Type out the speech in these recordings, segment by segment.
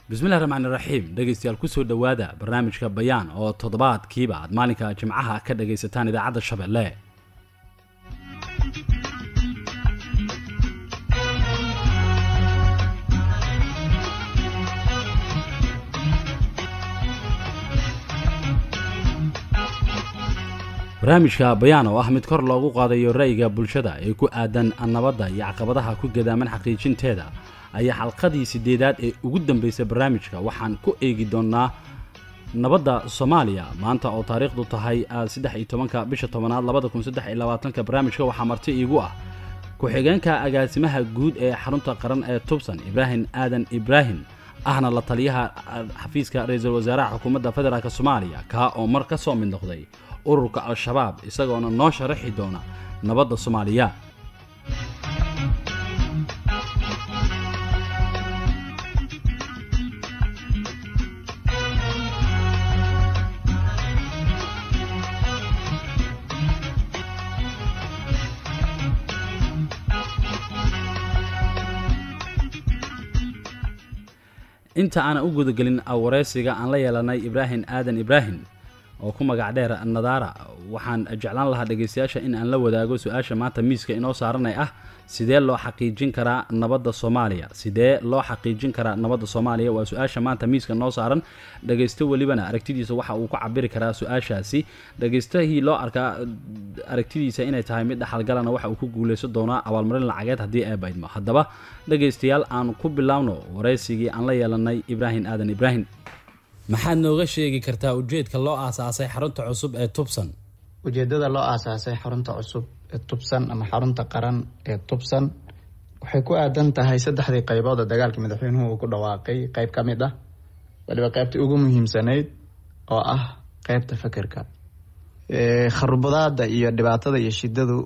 bismillahi raxmaani raxiim dhegaystayaal kusoo dhowaada barnaamijka bayaan oo toddobaadkiiba aad maalinka jimcaha ka dhagaysataan idaacadda shabeelle barnaamijka bayaan oo ah mid kor loogu qaadayo ra'yiga bulshada ee ku aadan nabadda iyo caqabadaha ku gadaaman xaqiijinteeda ayaa xalqadii sideedaad ee ugu dambeysay barnaamijka waxaan ku eegi doonnaa nabadda soomaaliya maanta oo taariikhdu tahay saddex iyo tobanka bisha tobanaad labada kun saddex iyo labaatanka barnaamijka waxaa marti iigu ah ku-xigeenka agaasimaha guud ee xarunta qaran ee tubsan ibraahim aadan ibraahim ahna la taliyaha xafiiska ra-iisul wasaaraha xukuumadda federaalk soomaaliya kaa oo mar ka soo mid noqday ururka al-shabaab isagoona noo sharaxi doona nabadda soomaaliya inta aanan u gudagelin wareysiga aan la yeelanay ibraahim aadan ibraahim oo ku magac dheer nadaara waxaan jeclaan lahaa dhegaystayaasha in aan la wadaago su-aasha maanta miiska inoo saaranay ah sidee loo xaqiijin karaa nabadda soomaaliya sidee loo xaqiijin karaa nabadda soomaaliya waa su-aasha maanta miiska noo saaran dhagaysto welibana aragtidiisa waxa uu ku cabiri karaa su-aashaasi dhagaystahii loo arkaa aragtidiisa inay tahay mid dhaxalgalana waxa uu ku guuleysan doonaa abaalmarin lacageed haddii ay baydmo haddaba dhagaystayaal aan ku bilaabno waraysigii aan la yeelanay ibraahim aadan ibraahim maxaad nooga sheegi kartaa ujeedka loo aasaasay xarunta cusub ee tubsan ujeedada loo aasaasay xarunta cusub ee tubsan ama xarunta qaran ee tubsan waxay ku aadan tahay saddexdii qaybood oo dagaalkii madaxweynuhu uu ku dhawaaqay qeyb ka mid ah waliba qeybtii ugu muhiimsanayd oo ah qeybta fekerka kharubadaada iyo dhibaatada iyo shidadu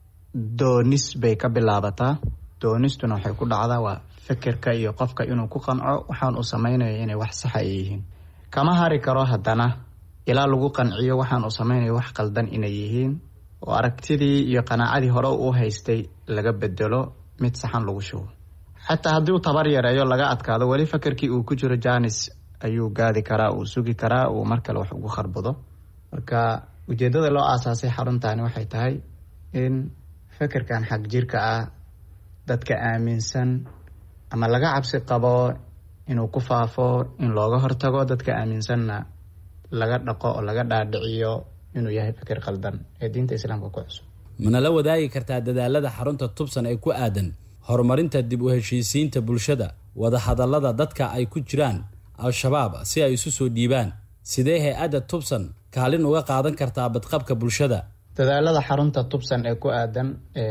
doonis bay ka bilaabataa doonistuna waxay ku dhacdaa waa fekerka iyo qofka inuu ku qanco waxaan uu sameynaya inay wax saxa ay yihiin kama hari karo haddana ilaa lagu qanciyo waxaan uu sameynaya wax qaldan inay yihiin oo aragtidii iyo qanaacadii hore u haystay laga bedelo mid saxan lagu shubo xataa haddii uu tabar yareeyo laga adkaado weli fakerkii uu ku jiro janis ayuu gaadi karaa uu sugi karaa uu mar kale wax ugu kharbado marka ujeedada loo aasaasay xaruntani waxay tahay in fekerkan xag jirka ah dadka aaminsan ama laga cabsi qabo inuu ku faafo in looga hortago dadka aaminsanna laga dhaqo oo laga dhaadhiciyo inuu yahay fikir qaldan ee diinta islaamka ku cusub mana la wadaagi kartaa dadaalada xarunta tubsan ee ku aadan horumarinta dib u heshiisiinta bulshada wadahadallada dadka ay ku jiraan al-shabaab si ay isu soo dhiibaan sidee hay-adda tubsan kaalin uga qaadan kartaa badqabka bulshada dadaalada xarunta tubsan ee ku aadan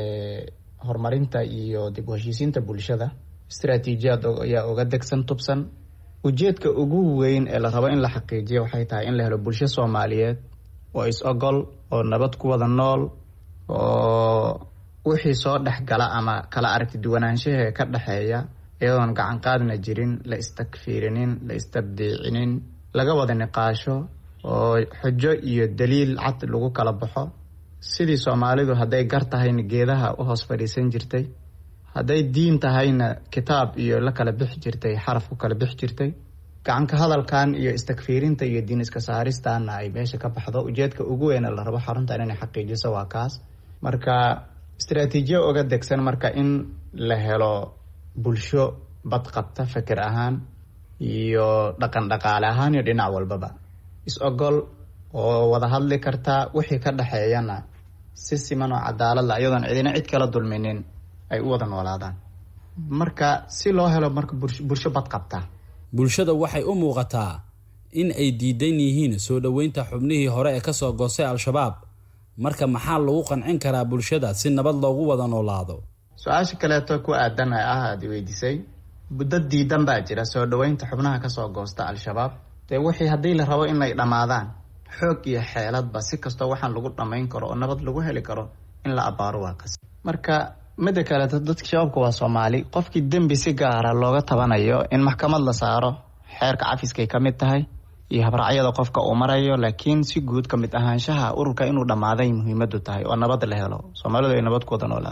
horumarinta iyo dib u heshiisiinta bulshada istraatiijiyaad ayaa uga degsan tubsan ujeedka ugu weyn ee la rabo in la xaqiijiyo waxay tahay in la helo bulsho soomaaliyeed oo is-ogol oo nabad ku wada nool oo wixii soo dhex gala ama kala aragti duwanaanshahe ka dhexeeya iyadoon gacan qaadna jirin la istakfiirinin la istabdiicinin laga wada niqaasho oo xujo iyo daliil cad lagu kala baxo sidii soomaalidu hadday gar tahayna geedaha u hoos fadhiisan jirtay hadday diin tahayna kitaab iyo la kala bixi jirtay xaraf ku kala bixi jirtay gacanka hadalkan iyo istakfiirinta iyo diin iska saaristaana ay meesha ka baxdo ujeedka ugu weyna la rabo xaruntan inay xaqiijiso waa kaas marka istraatiijiya uga degsan marka in la helo bulsho badqabta feker ahaan iyo dhaqan dhaqaale ahaan iyo dhinac walbaba is-ogol oo wada hadli karta wixii ka dhexeeyana si siman oo cadaaladla iyadoon cidina cid kala dulminin ay u wada noolaadaan marka si loo helo marka bulsho badqabta bulshada waxay u muuqataa in ay diidan yihiin soo dhoweynta xubnihii hore ee kasoo goostay al-shabaab marka maxaa lagu qancin karaa bulshada si nabad loogu wada noolaado su-aasha kaleeto ku aadan ee ah aada weydiisay dad diidan baa jira soo dhoweynta xubnaha kasoo goosta al-shabaab dee wixii haddii la rabo inay dhammaadaan xoog iyo xeeladba si kastoo waxaan lagu dhammayn karo oo nabad lagu heli karo in la abaaro waa qas marka midda kaleeto dadka shabaabka waa soomaali qofkii dembi si gaara looga tabanayo in maxkamad la saaro xeerka cafiskay ka mid tahay iyo habraacyada qofka uu marayo laakiin si guud ka mid ahaanshaha ururka inuu dhammaaday muhiimadu tahay oo nabad la helo soomaalidu ay nabad ku wada noolaato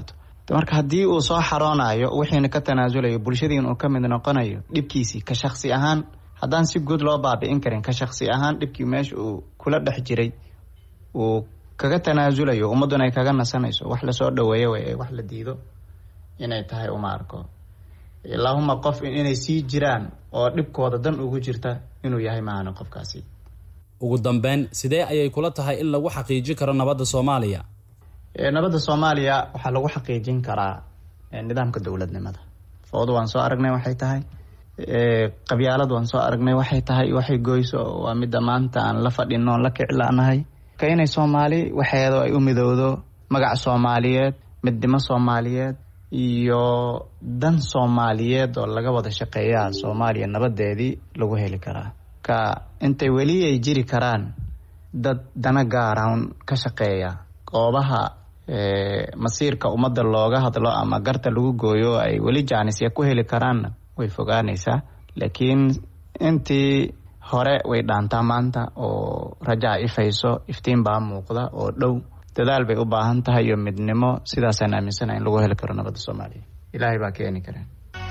marka haddii uu soo xaroonayo wixiina ka tanaasulayo bulshadiin uu ka mid noqonayo dhibkiisii ka shaksi ahaan haddaan si guud loo baabi'in karin ka shaksi ahaan dhibkii meesha uu kula dhex jiray uu kaga tanaasulayo ummadduna ay kaga nasanayso wax lasoo dhaweeyo way wax la diido inay tahay uma arko ilaahuma qof inay sii jiraan oo dhibkooda dan ugu jirta inuu yahay maahana qofkaasi ugu dambeyn sidee ayay kula tahay in lagu xaqiijin karo nabadda soomaaliya nabadda soomaaliya waxaa lagu xaqiijin karaa nidaamka dowladnimada foodo waan soo aragnay waxay tahay qabyaalad waan soo aragnay waxay tahay waxay goyso waa midda maanta aan la fadhino on la kiclaanahay ka inay soomaali waxeedo ay u midowdo magac soomaaliyeed midnimo soomaaliyeed iyo dan soomaaliyeed oo laga wada shaqeeyaa soomaaliya nabadeedii lagu heli karaa ka intay weli ay jiri karaan dad dana gaaraan ka shaqeeya goobaha masiirka ummadda looga hadlo ama garta lagu gooyo ay weli jaanisya ku heli karaanna way fogaanaysaa laakiin intii hore way dhaantaa maanta oo rajaa ifayso iftiin baa muuqda oo dhow dadaal bay u baahan tahay iyo midnimo sidaasaan aaminsana in lagu heli karo nabadda soomaaliya ilaahay baa keeni kara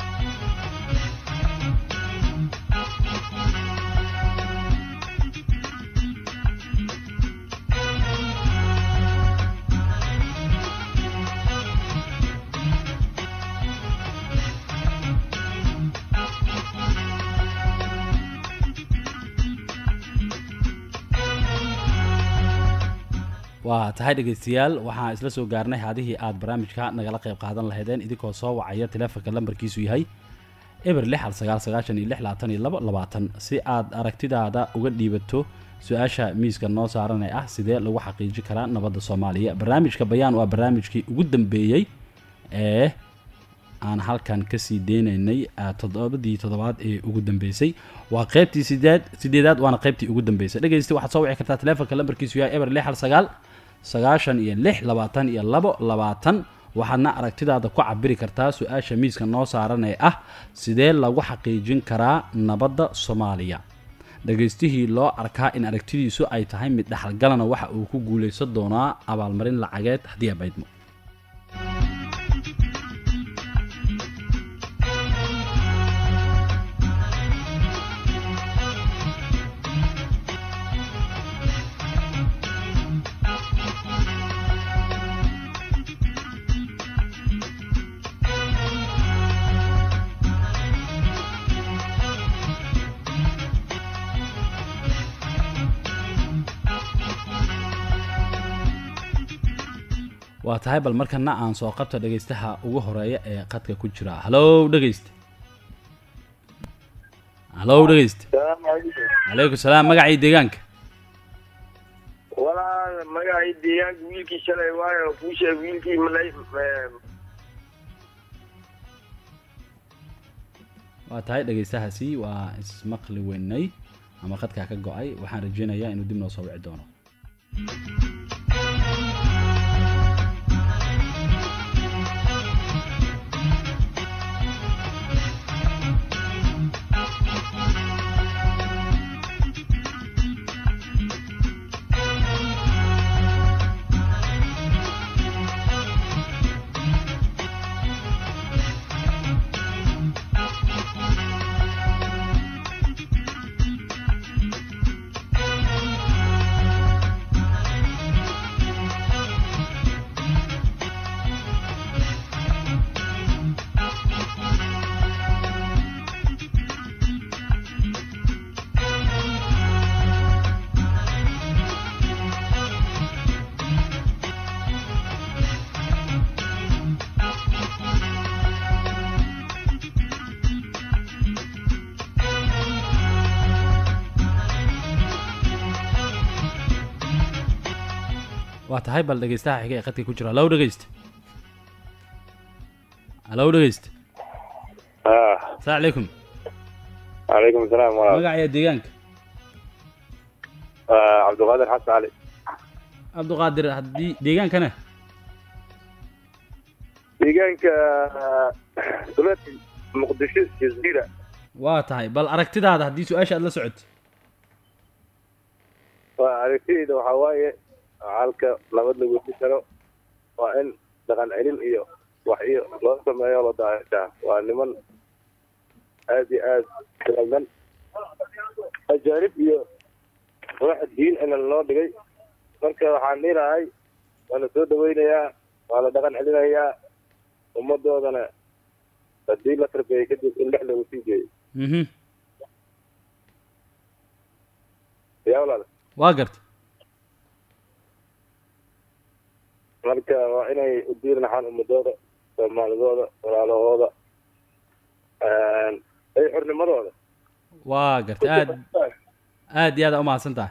waa tahay dhegeystayaal waxaan isla soo gaarnay haadihii aada barnaamijka nagala qayb qaadan lahaydeen idinkoo soo wacaya teleefonka lambarkiisu yahay eber lix hal sagaal sagaashan iyo lix labaatan iyo labo labaatan si aad aragtidaada uga dhiibato su-aasha miiska noo saaran ee ah sidee lagu xaqiijin karaa nabadda soomaaliya barnaamijka bayaan waa barnaamijkii ugu dambeeyey ee aan halkan kasii deynaynay toddobadii toddobaad ee ugu dambeysay waa qeybtii sideed sideedaad waana qeybtii ugu dambeysay dhegeysta waxaad soo wici kartaa teleefonka lambarkiisu yahay eber lix hal sagaal sagaashan iyo lix labaatan iyo labo labaatan waxaadna aragtidaada ku cabiri kartaa su-aasha miiska noo saaran ee ah sidee lagu xaqiijin karaa nabadda soomaaliya dhegaystihii loo arkaa in aragtidiisu ay tahay mid dhexalgalana waxa uu ku guulaysan doonaa abaalmarin lacageed haddii abaydmo waa tahay bal markana aan soo qabta dhegaystaha ugu horeeya ee qadka ku jira hallow dhegayste hallow dhegayste calaykum salaam magacii deegaanka walaa magacii deegaanka wiilkii shalay waayo kuu sheeg wiilkii malay waa tahay dhegaystahaasi waa ismaqli weynay ama qadkaa ka go-ay waxaan rajeynayaa inuu dib noo soo wici doono waa tahay bal dhegaystaha xiga ee qadka ku jira hallow dhegayste hallow dhegayste asalaamu calaykum calaykum asalaam walaal magaciya deegaanka cabdiqaadir xasan cali cabdiqaadir haddii deegaankana deegaanka dowladda muqdisho jaziira waa tahay bal aragtidaada haddii su-aasha aad la socoto waa aragtidayda waxaa waaye halka nabad lagu heli karo waa in dhaqan celin iyo wax iyo loo sameeyo la daayashaa waa niman aad iyo aad qaldan ajaanib iyo wax diin ina loo dhigay marka waxaan dhihi lahay waa la soo dhaweynayaa waa la dhaqan celinayaa ummadoodana haddii la tarbeeyey kadib in dhex lagu sii geeyo mhm yaa walaal waa garta marka waa inay u diirnaxaan ummadooda soomaalidooda walaalahooda ay xornimadooda waa garta aad aad iyo aad aa umahadsan tahay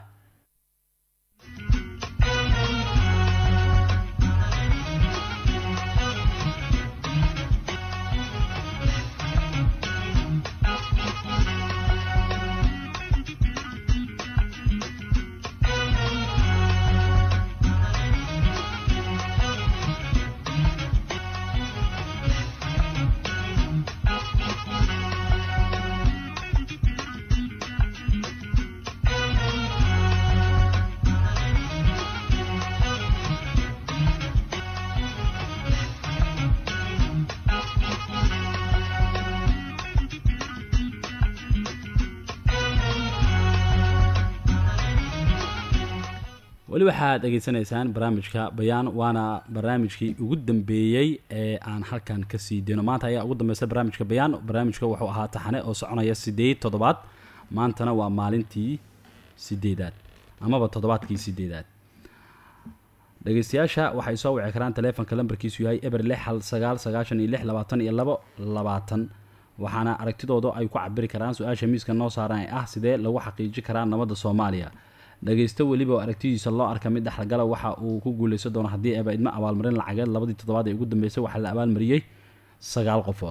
weli waxaad dhegaysanaysaan barnaamijka bayaan waana barnaamijkii ugu dambeeyey ee aan halkan ka sii deyno maanta ayaa ugu dambeysa barnaamijka bayaan barnaamijka wuxuu ahaa taxane oo soconaya sideed toddobaad maantana waa maalintii sideedaad amaba toddobaadkii sideedaad dhegeystayaasha waxay soo wici karaan taleefonka lambarkiisu yahay eber lix hal sagaal sagaashan iyo lix labaatan iyo labo labaatan waxaana aragtidooda ay ku cabiri karaan su-aasha miiska noo saaran ee ah sidee lagu xaqiiji karaa nabadda soomaaliya dhagaysto weliba oo aragtidiisa loo arka mid dhexlagala waxa uu ku guuleysan doono haddii eeba idmo abaalmarin lacageed labadii toddobaad ee ugu dambeysay waxaa la abaalmariyey sagaal qofood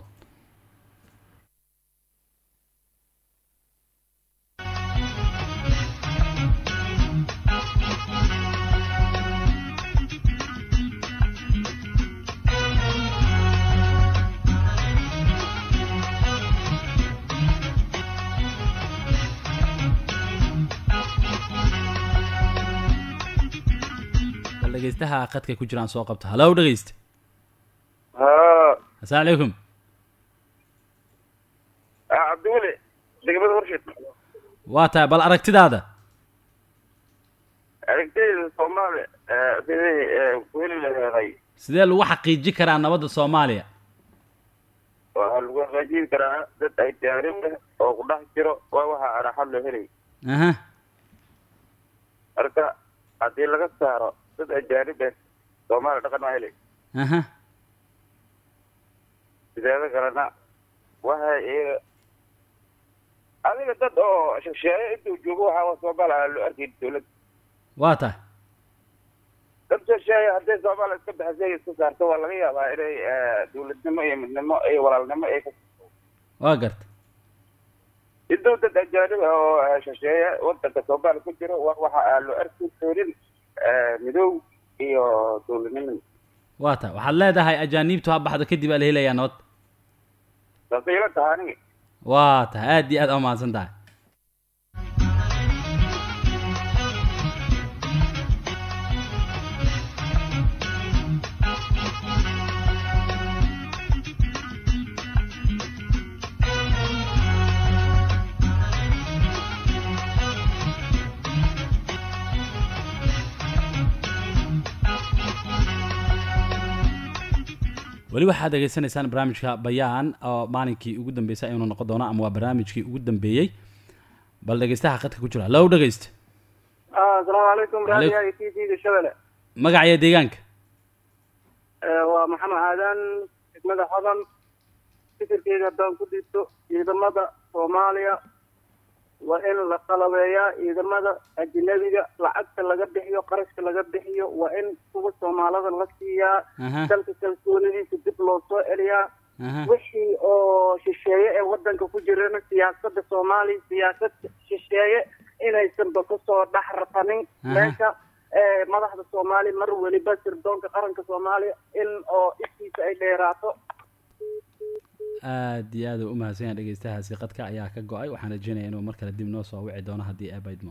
bal dhegeystaha qadka ku jiraan soo qabta halow dhegeysta ha assalaamu calaykum cabdiweli degmada horshid waa tahay bal aragtidaada aragtayda soomaali sidii ku heli laheeday sidee lagu xaqiiji karaa nabadda soomaaliya waxaa lagu hagaajin karaa dad ay taariikh leh oo ku dhex jiro waa waxa aan xal loo helay aha marka haddii laga saaro dad ajaanib ah soomaali dhaqan ma helay aha sideeda kalena waxay iyaga adiga dad oo shisheeye intuu joogo waxaa soomaaliya loo arkay dawladda waa tahay dad shisheeye hadday soomaaliya iska baxisay iska saarto waa laga yaabaa inay dawladnimo iyo midnimo iyo walaalnimo ay ka waa garta intuu dad ajaanib ah oo shisheeye wadanka soomaaliya ku jiro wa- waxa aan loo arki doonin midow iyo dawladnimo waa tahay waxaad leedahay ajaaniibtu ha baxdo kadib aa la helayaa nabad saasay ila tahay aniga waa tahay aad iyo aad aa umahadsan tahay weli waxaad degeysanaysaan barnaamijka bayaan oo maalinkii ugu dambeysay ayuunu noqon doona ama waa barnaamijkii ugu dambeeyey bal dhegeystaha qadka ku jira low dhegeysta asalaamu calaykum Calaykum. raadiyaha t v-ga shabele magaciyo deegaanka waa maxamed aadan degmada xodan fikirkeyga haddaan ku dhiibto ciidamada soomaaliya waa in la qalabeeyaa ciidamada ajnabiga lacagta laga bixiyo qarashka laga bixiyo waa in kuwa soomaalida la siiyaa aha dalka kalsoonidiisa dib loo soo celiyaa aha wixii oo shisheeye ee wadanka ku jirana siyaasada soomaaliya siyaasad shisheeye inaysanba kusoo dhex ratanin Aha. meesha ee madaxda soomaaliya mar weliba sirdoonka qaranka soomaaliya in oo ishiisa ay dheeraato aad iyo aad u umahadsan yahay dhegeystahaasi qadka ayaa ka go-ay waxaan rajeynaya inuu mar kale dib noo soo wici doono haddii aabaydmo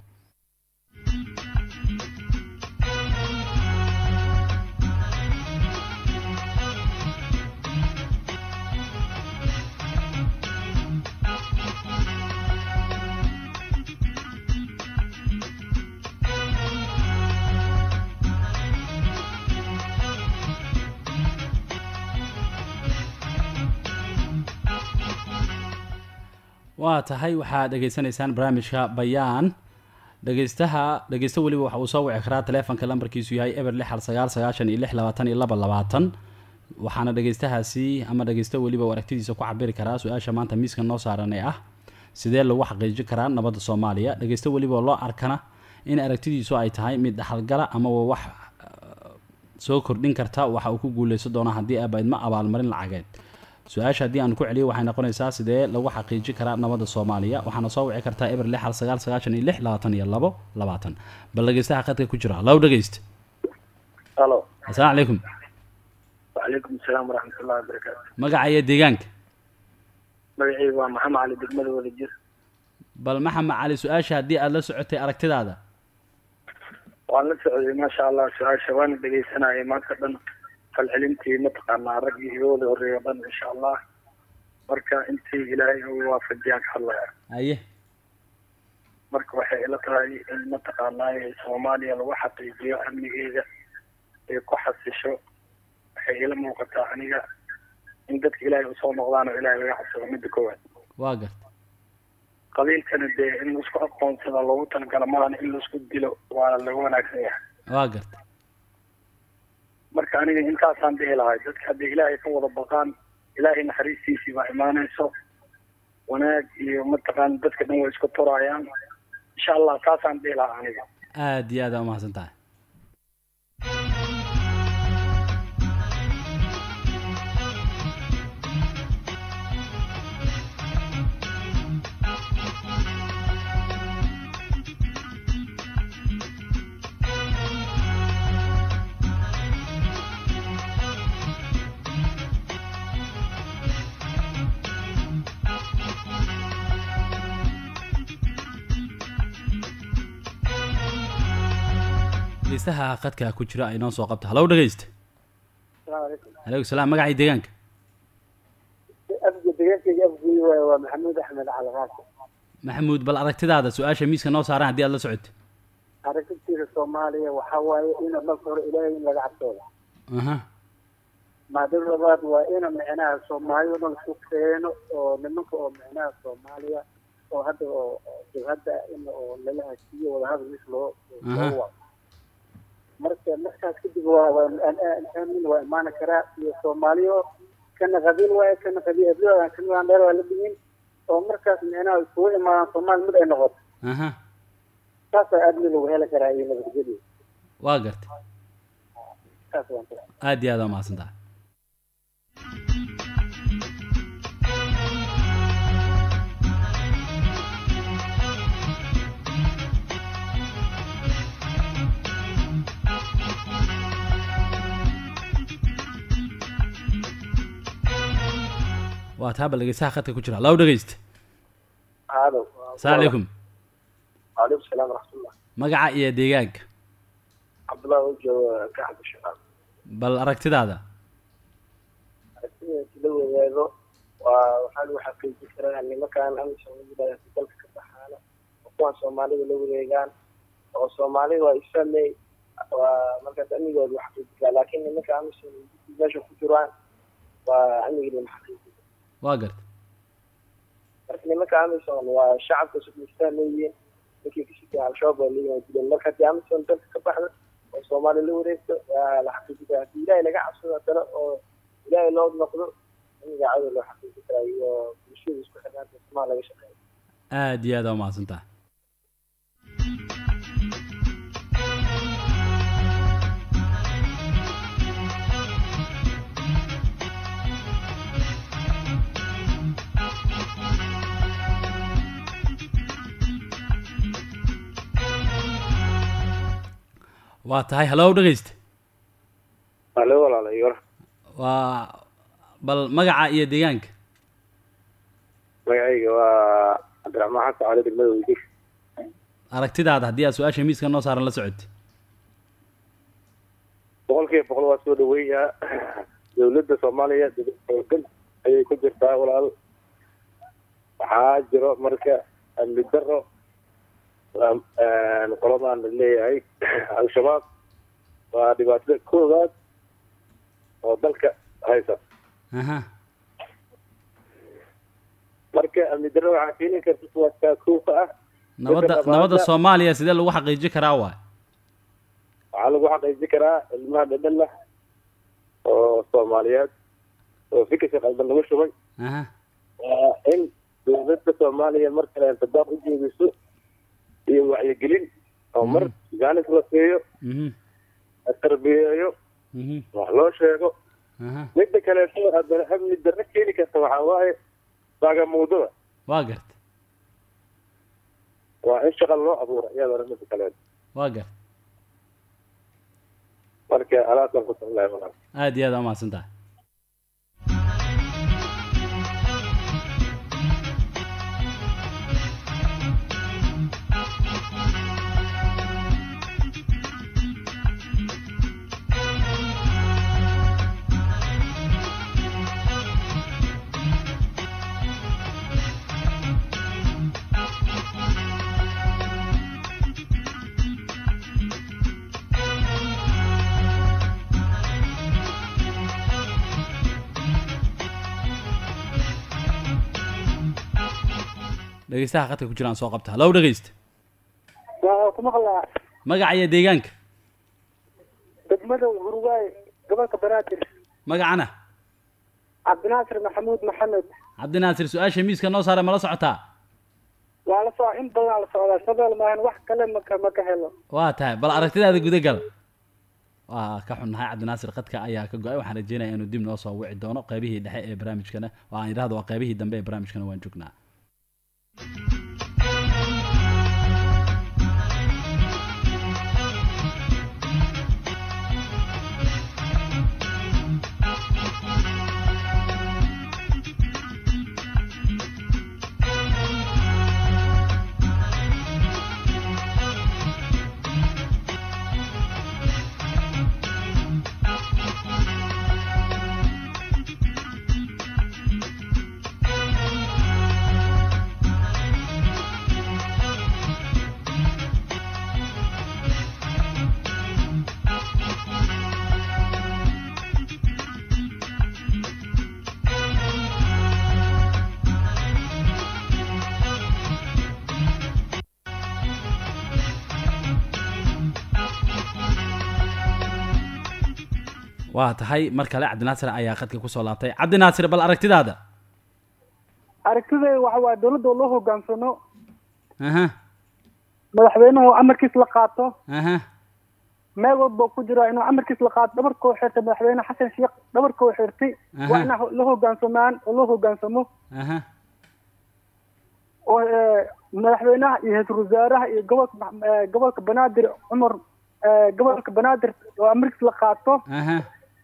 waa tahay waxaad dhegaysanaysaan barnaamijka bayaan dhegeystaha dhegeysto weliba waxa uu soo wici karaa taleefonka lambarkiisu yahay eber lix hal sagaal sagaashan iyo lix labaatan iyo laba labaatan waxaana dhegeystahaasi ama dhegeysto weliba uu aragtidiisa ku cabiri karaa su-aasha maanta miiska noo saaran ee ah sidee lagu xaqiijin karaa nabadda soomaaliya dhegeysto weliba loo arkana in aragtidiisu ay tahay mid dhaxalgala ama wax uh, soo kordhin karta waxa uu ku guuleysan doona haddii abaydma abaalmarin lacageed su-aasha haddii aan ku celiyo waxay noqonaysaa sidee lagu xaqiijin karaa nabadda soomaaliya waxaana soo wici kartaa eber lix hal sagaal sagaashan iyo lix labaatan iyo labo labaatan bal dhegeystaha khadka ku jira low dhegeyst halo assalaamu calaykum wacalaykum asalaam waraxmatullahi wabarakaatu magaca iyo deegaanka magacaygu waa maxamed cali degmada wadajir bal maxamed cali su-aasha haddii aada la socotay aragtidaada waan la socday maasha allah su-aasha waana dhegeysanayay maanta dhan falcelintii mataqaanaa raggii iga wada horreeya o dhan insha allah marka intii ilaahay u waafajiyaan ka hadlaya aye marka waxay ila tahay in mataqaanaa soomaaliya lagu xaqiijiyo amnigeeda ay ku xasisho waxay ila muuqataa aniga in dadka ilaahay usoo noqdaan oo ilaahay laga xasilo midda koowaad waa garta qabiilkana dee in laisku aqoonsada loogu talagalo maana in laisku dilo waa laga wanaagsan yahay waa garta marka aniga intaasaan dhihi lahay dadka hadday ilaahay ka wada baqaan ilaahay naxariistiisii baa imaanayso wanaag iyo mataqaan dadka dhan way isku turaayaan insha allah taasaan dhihi lahaa aniga aada iyo aada umahadsan tahay dhegeystaha khadka ku jira ay noo soo qabta halow dhegeysta aleykum salaam magacii deegaanka afga deegaankayga afguy waay waa maxamuud axmed calqaasi maxamuud bal aragtidaada su-aasha miiska noo saaran haddii aad la socotay aragtidtiisa soomaaliya waxaa waaye ina marka hore ilaahay in laga cabsooda aha maadada labaad waa ina micnaha soomaaliya dhan isku keeno oo nimanka oo micnaha soomaaliya oo hadda oo oo jabhadda in oo lala hasiiyo wadahadal mis loo Aha. loo wado marka markaas kadib waa waa aamin waa imaani karaa iyo soomaaliyo kana qabiil waaye kana qabiil hebladan kana dheer waa la dhihin oo markaas micnaha isugu imaadaan soomaali mid ay noqoto aha saasaa aadmi lagu heli karaa iyo nabadgelyo waa garta saas waan ku aada iyo aada umahadsan tahay waa taa bal dhegeystaha khadka ku jira low dhegeysta halo assalaamu calaykum waalaikum salaam waraxmatullah magaca iyo deegaanka cabdullah oo jooga kaxda shaqaal bal aragtidaada sida la wadaago waa waxaa lagu xaqiijin karaa nimankaan amisom yidhahda dalka ka baxaana oo kuwan soomaalida la wareegaan oo soomaalida waa isfamey waa markaas amnigooda lagu xaqiijin karaa laakiin nimanka amisom meesha ku jiraan waa amnigii lama xaqiijin waa garta marka nimanka amisom waa shacabka isfahmeyiin ninkii kashiga al-shabaab waa leeyihin waa dileen marka haddii amisom dalka ka baxda oo soomaaliya la wareegto waa la xaqiijin karaa haddii ilaahay laga cabsado haddana oo ilaahay loo noqdo amniga cadow loo xaqiijin karaa iyo bulshada isku xirnaanta somaa laga shaqeeya aada iyo aada umahadsan tahay waa tahay halow dhegeysta alo walaalayor waa bal magaca iyo deegaanka magacayga waa cabdiraxmaan xasan cali degmada weydish aragtidaada haddii aad su-aasha miiska noo saaran la socotay boqol kiiba boqol waa soo dhaweeyaa dawladda soomaaliya dawlad xoogan ayay ku jirtaa walaal waxaa jiro marka amni daro waa- qoladan la leeyahay al-shabaab waa dhibaatada koowaad oo dalka haysa aha marka marka amni darro waxaa keeni karta kuwaaskaa kuufa ah nabadda Dadka nabadda dhaqaalaha- soomaaliya sidee lagu xaqiijin karaa waay waxaa lagu xaqiijin karaa ilmaha dhadhan lah oo soomaaliyeed oo fikirka qaldan lagu shubay aha waa in dowladda soomaaliya mar kale intidaaq u jeediso iyo wacyigelin oo mar jaanis la siiyo mhm la tarbiyeeyo mhm wax loo sheego aha midda kaleeto haddana amni darro keeni karta waxaa waaye baagamuudada waa garta waa in shaqa loo abuuro iyadana midda kaleeto waa garta marka alaasaan ku tallahay walaal aad iyo aad aa umahadsan tahay dhegeystaha khadka ku jiraan soo qabta hallow dhegeysta waa ku maqlaa magaca iyo deegaanka degmada hurwaay gobolka banaadir magacana cabdinaasir maxamuud maxamed cabdinaasir su-aasha miiska noo saare mala socotaa waa la soo in badan la socdaa shabeel maahan wax kale maka maka helo waa tahay bal aragtidaada gudagal waa ka xunnahay cabdinaasir khadka ayaa ka go-ay waxaan rajeynaya inuu dib noo soo wici doono qeybihii dhexe ee barnaamijkana oo aan yidhahdo waa qeybihii dambe ee barnaamijkana waan joognaa waa tahay mar kale cabdinaasir ayaa khadka kusoo laabtay cabdinaasir bal aragtidaada aragtidayda waxa waaye dowladda oo loo hogaansano aha madaxweynuhu amarkiis la qaato aha meel walba ku jira inuu amarkiis la qaato dhabarkoo xirtay madaxweyne xasan sheekh dhabarkoo xirtay Aha. waa inaa la hogaansamaan oo loo hogaansamo aha oo eh, madaxweynaha iyo ra-iisul wasaaraha iyo gobolka ma- eh, gobolka banaadir cumar eh, gobolka banaadir oo amarkiis la qaato aha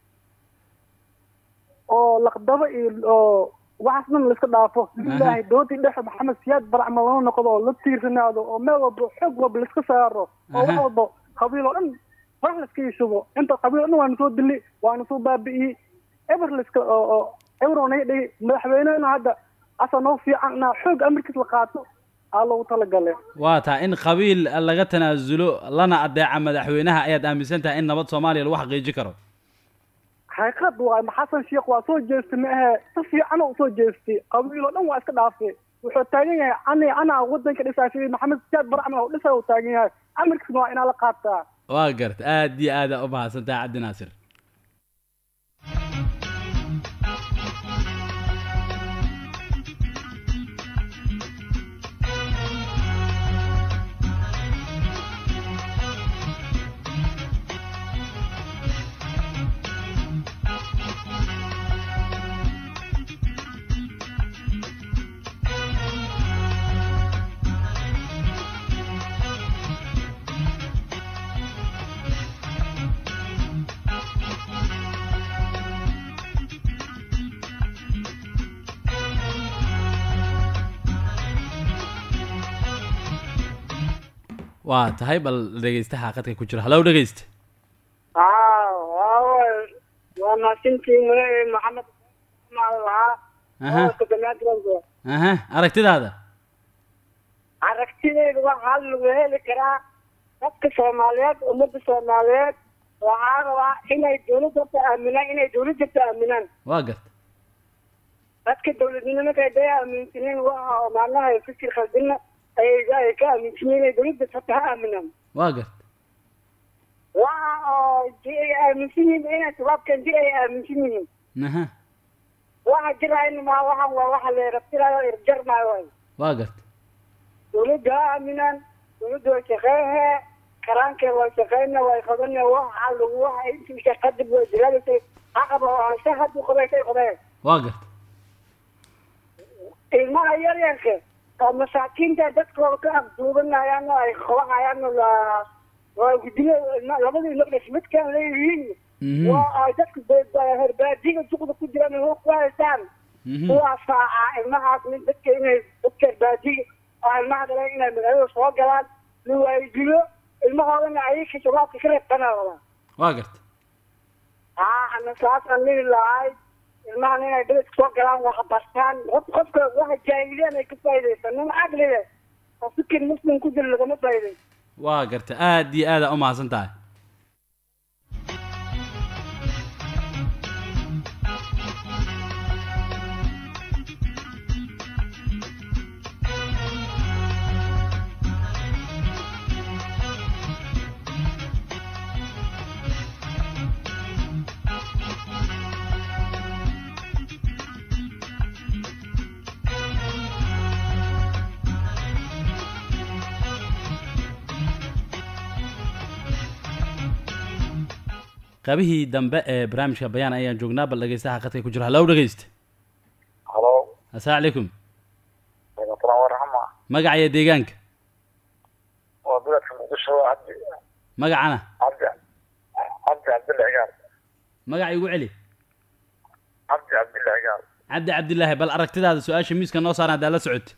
oo laqdabo iyo oo waxaas dhan la iska dhaafo ilaahay dowladii dhexe maxamed siyaad baracma loo noqdo oo la tiirsanaado oo meel walba xoog walba la iska saaro oo wax Aha. walba qabiil oo dhan wax la iska yishubo inta qabiil oo dhan waana soo dili waana soo baabi'iyey eber la iska oo oo eber oo naga dhigi madaxweynehena hadda asa noo fiican inaa xoog amarkiis la qaato aa loogu talagale waa tahay in qabiil laga tanaasulo lana adeeca madaxweynaha ayaad aaminsan tahay in nabad soomaaliya lagu xaqiijin karo xaqiiqad waay ma xasan sheekh waa soo jeestay ma ahe si fiican oo soo jeestay qabiil oo dhan waa iska dhaafay wuxuu taagan yahay ani anaa wadanka dhisaashay maxamed siyaad baracmal oo dhisa uu taagan yahay amarkiisna waa inaa la qaataa waa garta aad iyo aad aa u mahadsan tahay cabdinaasir waa tahay bal dhegeystaha khadka ku jira hallow dhegeysta waa mahadsantiin maxamed lahaa aha aha aragtidaada aragtideyda waxaa lagu heli karaa dadka soomaaliyeed ummadda soomaaliyeed waxaa rabaa inay dowladda aaminaan inay dowladda aaminaan waa garta dadka dowladnimada haday aaminsaneen waxa oo macnaha fikir khaldina ay ay ka aaminsanyiin dowladda hata ha aaminaan waa garta waxa oo di ay aaminsan yihiin inay shabaabkan di ay aaminsan yihiin aha waxa jirayna ma waxan waa waxa la rabtirayo irjarmaayo waay waa garta dowladda ha aaminaan dowladda way shaqeehe karaankeed way shaqeyna way qabane waxa lagu waxa intii shaqadib way jiraadasay haqaba oo se hadduu qabeysay qabee waa garta ilmaha yaryarka oo masaakiinta dadkooda ka afduubanayaan oo ay qabanayaan oo la- waa gudiyo ilma- labada ilmo dhas midkaan leeyihiin Mhm. waa ay dadka be- herbaadiga duqda ku jiraan oo ku haystaan Mhm. kuwaas aa ilmahaas mid dadka inay dadka herbaadiga oo ilmaha dhaleen inay magaalada soo galaan la waayidilo ilmahoodana ayaka shabaabka ka reebtanaa waa garta haa ana saasaan lihi lahay ilmahan inay beledka soo galaan wax bartaan qof qofka waxa jaahiliyaan ay ka faa'iidaysan nin caqliga oo fikir muslim ku jira lagama faa'iidaysan waa garta aad iyo aada u mahadsan tahay qaybihii dambe ee barnaamijka bayaan ayaan joognaa bal dhegeystaha khadka ku jira hallow dhegeysta halo assalaamu calaykum waalaikumsalam waraxma magaca iyo deegaanka waa beledka muqdisho cabdi magacana cabdi cabdi cabdilla cigaal magaca igu celi cabdi cabdilla cigaal cabdi cabdilaahi bal aragtidaada su-aasha miiska noo saaran haddaa la socota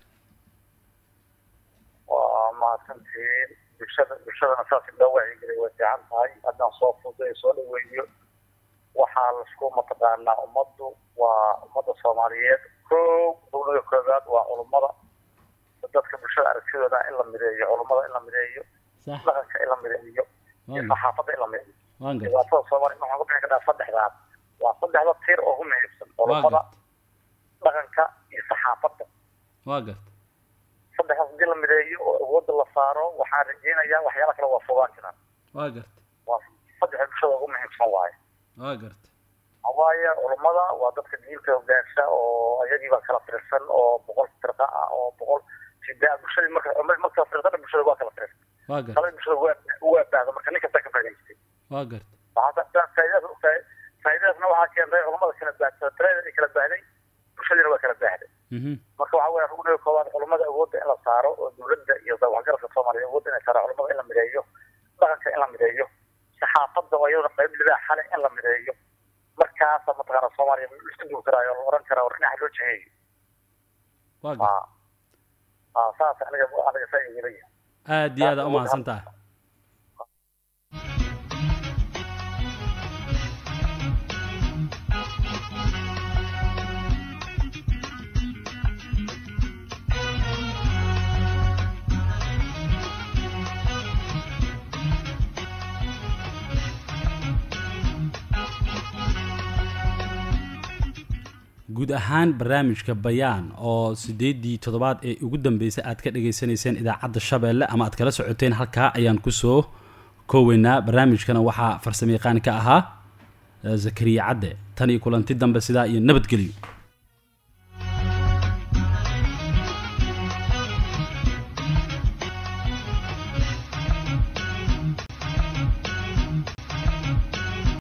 waa mahadsantihiin bulshada bulshadana saas in loo wacyigelay way fiican tahay haddaan soo fuday soo dhaweeyo waxaa lasku mataqaanaa ummaddu waa ummadda soomaaliyeed kow dowlada koobaad waa culummada dadka bulshada aragtidooda in la mideeyo culummada in la mideeyo sax dhaqanka in la mideeyo iyo waan garta saxaafadda in la mideeyo waan garta dhibaatada soomaaliya waxaan ku bixi karnaa saddexdaas waa saddexda tiir oo ugu muhiimsan waa culummada garta dhaqanka iyo saxaafadda waa garta saddexdaas hadii la mideeyo oo awoodda la saaro waxaan rajeynayaa waxyaala kale waa fogaan jiraan waa garta waa saddexda bulshada ugu muhiimsan waaye waa garta waaye culummada waa dadka diinta hogaansha oo iyagiiba kala tirsan oo boqol firqa ah oo boqol sidaa bulshadii marka culimmadii marka kala tirsan bulshada waa kala tirsan waa garta talada bulshada waa waa baahda marka nin kasta ka faa'idaystay waa garta waxaa faa'iidadaas faa- faa'iidadaasna waxaa keentay culummada kala baahda tirada ay kala baahday bulshadiina waa kala baahday mhm marka waxaa weeye rugniga koowaad culummada awoodda in la saaro oo dowladda iyo waxgaradka soomaaliya awoodda inay saaro culummada in la mideeyo dhaqanka in la mideeyo saxaafadda oo iyadana qayb libaa xale in la mideeyo markaasa mataqaana soomaaliya isku duwi karaayo la oran karaa war dhinaca loo jeheeyo waa garta aa aa saas aniga aniga saa yeelaya aad iyo aada u mahadsan tahay guud ahaan barnaamijka bayaan oo sideedii toddobaad ee ugu dambeysay aad ka dhagaysanayseen idaacadda shabeelle ama aad kala socoteen halkaa ayaan kusoo kooweynaa barnaamijkana waxaa farsamayaqaan ka ahaa eh, zakariya cadde tan iyo kulanti dambe sidaa iyo nabadgelyo